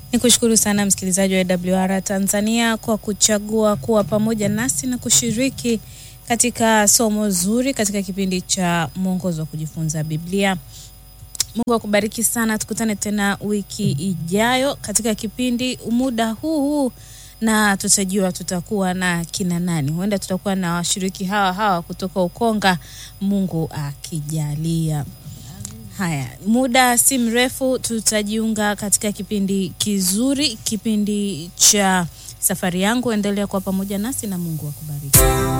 Ni kushukuru sana msikilizaji wa AWR Tanzania kwa kuchagua kuwa pamoja nasi na kushiriki katika somo zuri katika kipindi cha mwongozo wa kujifunza Biblia. Mungu akubariki sana, tukutane tena wiki ijayo katika kipindi muda huu huu, na tutajua tutakuwa na kina nani. Huenda tutakuwa na washiriki hawa hawa kutoka Ukonga, Mungu akijalia. Haya, muda si mrefu tutajiunga katika kipindi kizuri, kipindi cha safari yangu. Endelea kuwa pamoja nasi na Mungu akubariki.